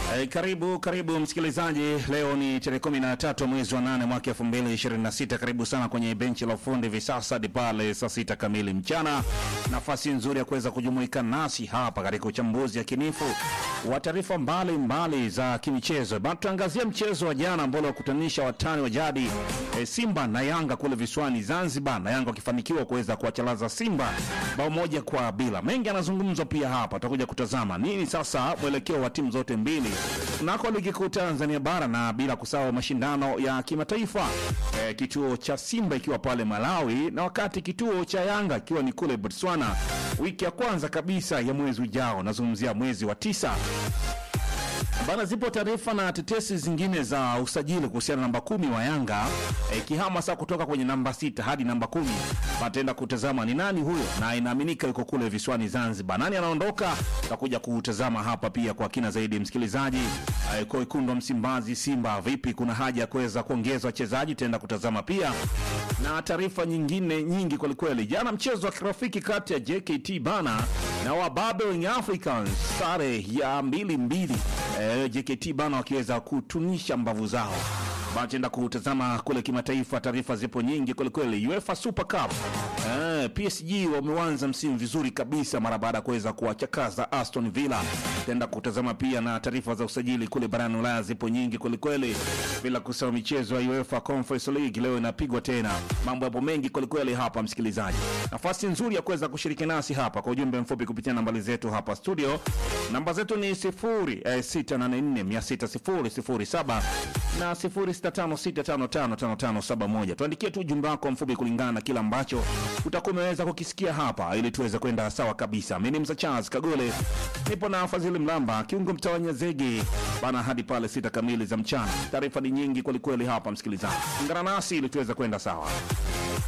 Eh, karibu karibu msikilizaji, leo ni tarehe kumi na tatu mwezi wa nane mwaka elfu mbili ishirini na sita. Karibu sana kwenye benchi la ufundi hivi sasa hadi pale saa sita kamili mchana. Nafasi nzuri ya kuweza kujumuika nasi hapa katika uchambuzi yakinifu wa taarifa mbalimbali za kimichezo. Bado tuangazia mchezo wa jana ambao uliwakutanisha watani wa jadi eh, Simba na Yanga kule visiwani Zanzibar, na Yanga wakifanikiwa kuweza kuwachalaza Simba bao moja kwa bila. Mengi yanazungumzwa pia hapa, tutakuja kutazama nini sasa mwelekeo wa timu zote mbili nako ligi kuu Tanzania bara na bila kusahau mashindano ya kimataifa eh, kituo cha Simba ikiwa pale Malawi na wakati kituo cha Yanga ikiwa ni kule Botswana wiki ya kwanza kabisa ya mwezi ujao, nazungumzia mwezi wa tisa. Bana, zipo taarifa na tetesi zingine za usajili kuhusiana na namba kumi wa Yanga e, kihama saa kutoka kwenye namba sita hadi namba kumi. Pataenda kutazama ni nani huyo, na inaaminika yuko kule visiwani Zanzibar. Nani anaondoka, tutakuja kutazama hapa pia kwa kina zaidi. Msikilizaji e, kwa wekundu wa Msimbazi Simba, vipi, kuna haja ya kuweza kuongeza wachezaji? Tutaenda kutazama pia na taarifa nyingine nyingi kwelikweli. Jana mchezo wa kirafiki kati ya JKT bana na Wababe Young Africans, sare ya mbili mbili eh, JKT bana wakiweza kutunisha mbavu zao. Bachenda kutazama kule kimataifa, taarifa zipo nyingi kwelikweli. UEFA Super Cup eh, PSG wameanza msimu vizuri kabisa mara baada ya kuweza kuwachakaza Aston Villa. Tenda kutazama pia na taarifa za usajili kule barani Ulaya zipo nyingi kwelikweli, bila kusahau michezo ya UEFA Conference League leo inapigwa tena. Mambo yapo mengi kwelikweli hapa, msikilizaji, nafasi nzuri ya kuweza kushiriki nasi hapa kwa ujumbe mfupi kupitia nambari zetu hapa studio. Namba zetu ni 0684600007 na 0656555571. Tuandikie tu ujumbe wako mfupi kulingana na kila ambacho utakuwa umeweza kukisikia hapa, ili tuweze kwenda sawa kabisa. Mimi ni Msa Charles Kagole, nipo na Fadhili Mlamba kiungo mtawanya zege bana, hadi pale sita kamili za mchana. Taarifa ni nyingi kwelikweli hapa, msikilizaji, ungana nasi ili tuweze kwenda sawa.